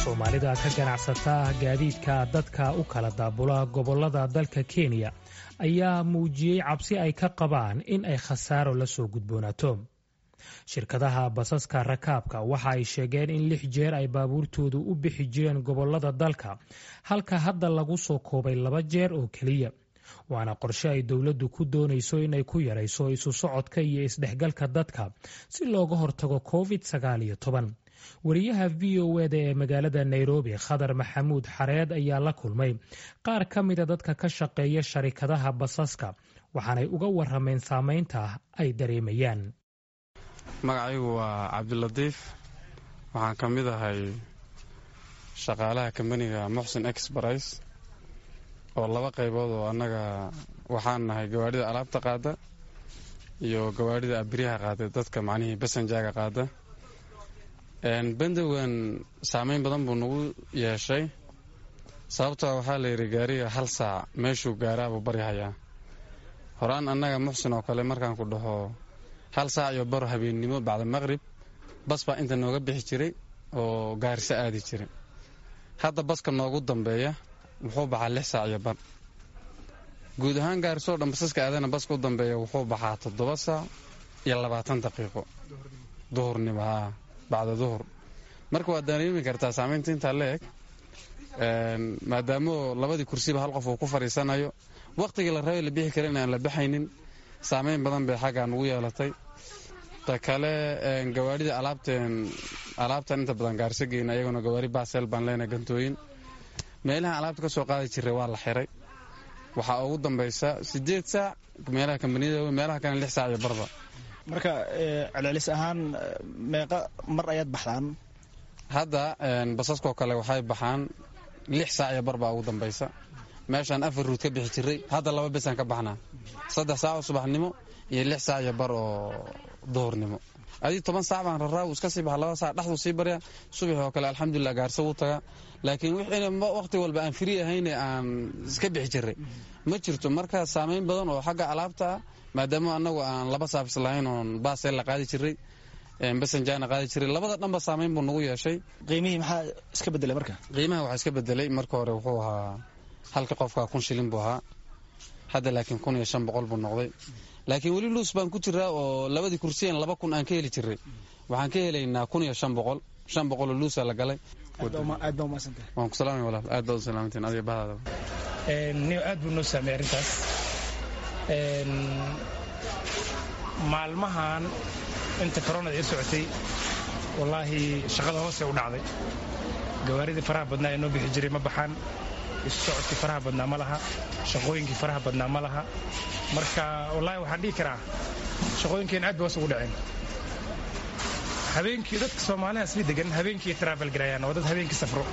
soomaalida ka ganacsata gaadiidka dadka u kala daabula gobollada dalka kenya ayaa muujiyey cabsi ay ka qabaan in ay khasaaro la soo gudboonaato shirkadaha basaska rakaabka waxa ay sheegeen in lix jeer ay baabuurtoodu u bixi jireen gobollada dalka halka hadda lagu soo koobay laba jeer oo keliya waana qorshe ay dowladdu ku doonayso inay ku yarayso isu socodka iyo isdhexgalka dadka si looga hortago covid sagaal iyo toban wariyaha v o eda ee magaalada nairobi khadar maxamuud xareed ayaa la kulmay qaar ka mida dadka ka shaqeeya sharikadaha basaska waxaanay uga warameen saameynta ay dareemayaan magacaygu waa cabdilatiif waxaan ka mid ahay shaqaalaha kambaniga muxsin exbris oo laba qaybood oo annaga waxaan nahay gawaadhida alaabta qaada iyo gawaadhida abiryaha qaada dadka macnihii basanjaaga qaada bandowan saameyn badan buu nagu yeeshay sababtoo waxaa la yidhi gaariga hal saac meeshuu gaaraabuu baryahayaa horaan annaga muxsin oo kale markaan ku dhaho hal saac iyo baro habeennimo bacda maqrib bas baa inta nooga bixi jiray oo gaariso aadi jiray hadda baska noogu dambeeya wuxuu baxaa lix saac iyo bar guud ahaan gaarisoo dhan basaska aadana baska u dambeeya wuxuu baxaa toddoba saac iyo labaatan daqiiqo duhurnimo haa bacda duhur marka waad dareemi kartaa saamaynta intaa la eg maadaamoo labadii kursiba hal qof uu ku fadhiisanayo wakhtigii la rabay la bixi karin aan la baxaynin saamayn badan bay xaggaa nugu yeelatay ta kale gawaarhida alaabteen alaabtan inta badan gaarso geyna ayaguna gawaari baaseel baan leenahay gantooyin meelaha alaabta ka soo qaadi jiray waa la xiray waxaa ugu dambaysa siddeed saac meelaha kambaniyada meelaha kale lix saac iyo barba marka celcelis ahaan meeqa mar ayaad baxdaan hadda basaskoo kale waxay baxaan lix saac iyo bar baa ugu dambaysa meeshaan afar ruud ka bixi jiray hadda laba besaan ka baxnaa saddex saac oo subaxnimo iyo lix saac iyo bar oo duhurnimo adii toban saac baan raraa wuu iska sii baxa laba saac dhexduu sii baryaa subax oo kale alxamdulilah gaarso wuu tagaa laakiin wixina wakhti walba aan firi ahayne aan iska bixi jiray ma jirto marka saamayn badan oo xagga alaabta ah maadaama annagu aan laba saafis lahayn oon baaseel la qaadi jiray basanjaana qaadi jiray labada dhanba saamayn buu nagu yeeshay qiimihii maxaa iska bedelay marka qiimaha waxaa iska bedelay marka hore wuxuu ahaa halka qofka kun shilin buu ahaa hadda laakiin kun iyo shan boqol buu noqday laakiin weli luus baan ku jiraa oo labadii kursiyan laba kun aan ka heli jiray waxaan ka helaynaa kun iyo shan boqol shan boqoloo luusa la galay aad baa umaadsantahay waan ku salaamay walaal aad baad u salaamantiin adiga bahdaada niyo aad buu noo saameeyey arrintaas maalmahan inta koronada ii socotay wallaahi shaqada hoose u dhacday gawaaridii faraha badnaa ee noo bixi jiray ma baxaan isu socodkii faraha badnaa ma laha shaqooyinkii faraha badnaa ma laha marka wallaahi waxaan dhihi karaa shaqooyinkeen aad ba hoos ugu dhaceen habeenkii dadka soomaaliha isla degan habeenkii travel garayaan oo dad habeenkii safro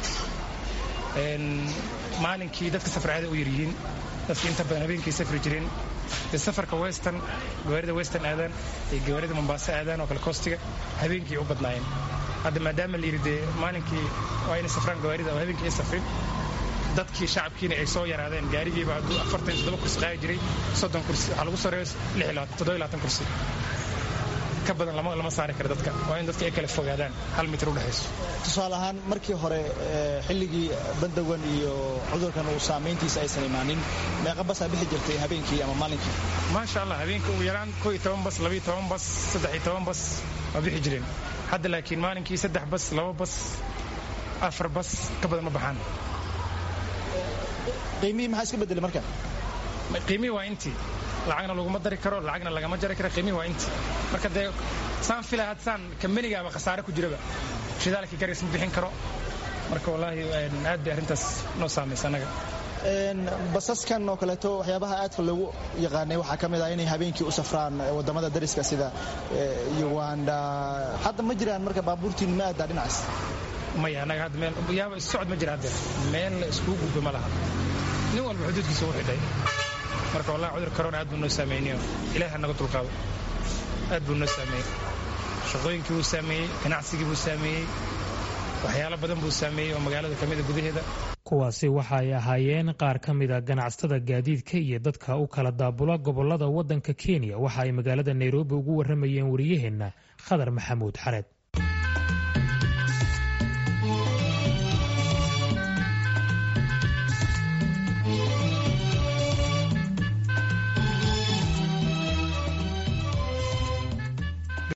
maalinkii dadka safar aada u yaryihiin dadka inta badan habeenkii safri jireen dee safarka western gawaarida western aadaan iyo gawaarida mombaaso aadaan oo kale koostiga habeenkii u badnaayeen hadda maadaama la yidhi dee maalinkii waa inay safraan gawaarida oo habeenkii ay safrin dadkii shacabkiina ay soo yaraadeen gaarigiiba hadduu afartan toddoba kursi qaadi jiray soddon kursi waxaa lagu soo reebay toddoba labaatan kursi ka badan lama saari karo dadka waa in dadka ay kala fogaadaan hal mitir u dhexayso tusaale ahaan markii hore xilligii bandawan iyo cudurkan uu saamayntiisa aysan imaanin meeqa basaa bixi jirtay habeenkii ama maalinkii maasha allah habeenkii ugu yaraan koo iyo toban bas labiyo toban bas saddex iyo toban bas waa bixi jireen hadda laakiin maalinkii saddex bas laba bas afar bas ka badan ma baxaan qiimihii maxaa iska bedelay marka qiimihii waa intii lacagna laguma dari karo lacagna lagama jari karo qiimihii waa intii marka dee saan filay had saan kambanigaaba khasaare ku jiraba shidaalkii garis ma bixin karo marka wallaahi aad bay arrintaas noo saamaysa annaga basaskan oo kaleeto waxyaabaha aadka loogu yaqaanay waxaa ka mid ah inay habeenkii u safraan wadamada dariska sida uganda hadda ma jiraan marka baabuurtiin ma aadaa dhinacaas maya annaga hadda meel yaaba socod ma jira haddeer meel la iskugu gudbo ma laha nin walba xuduudkiisa u xidhay marka wallahi cudur corona aad buu noo saameyniyo ilaah naga dulqaado aad buu noo saameeyey shaqooyinkii buu saameeyey ganacsigii buu saameeyey waxyaalo badan buu saameeyey oo magaalada ka mida gudaheeda kuwaasi waxa ay ahaayeen qaar ka mida ganacsatada gaadiidka iyo dadka u kala daabula gobolada waddanka kenya waxa ay magaalada nairobi ugu warramayeen wariyaheenna khadar maxamuud xareed